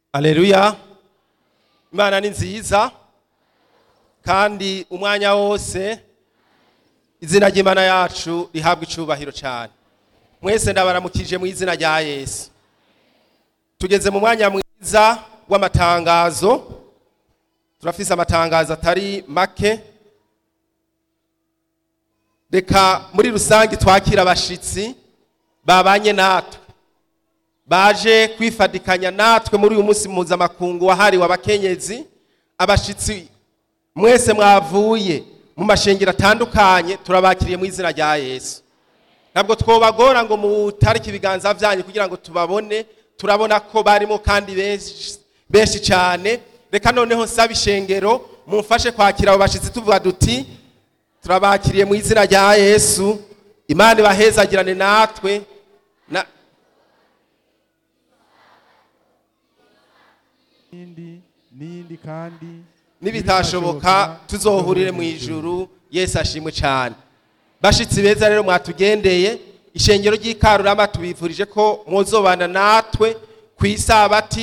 aleluya imana ni nziza kandi umwanya wose izina ry'imana yacu rihabwa icubahiro cyane mwese ndabaramukije mu izina rya yesu tugeze mu mwanya mwiza w'amatangazo turafise amatangazo atari make reka muri rusange twakira abashitsi babanye natwe baje kwifadikanya natwe muri uyu munsi mpuzamakungu wahariwe abakenyezi abashitsi mwese mwavuye mu mashengero atandukanye turabakiriye mu izina rya yesu ntabwo twobagora ngo mutarike ibiganza byanyu kugira ngo tubabone turabona ko barimo kandi benshi- benshi cyane reka noneho nsaba ishengero mumfashe kwakira abo bashitsi tuvuga duti turabakiriye mu izina rya yesu imana ibahezagirane natwe na, n'indi n'indi kandi nibitashoboka tuzohurire mu ijuru yesu ashimwe cyane bashitsi beza rero mwatugendeye ishengero ry'ikarurama tubifurije ko mwozobana natwe ku isabati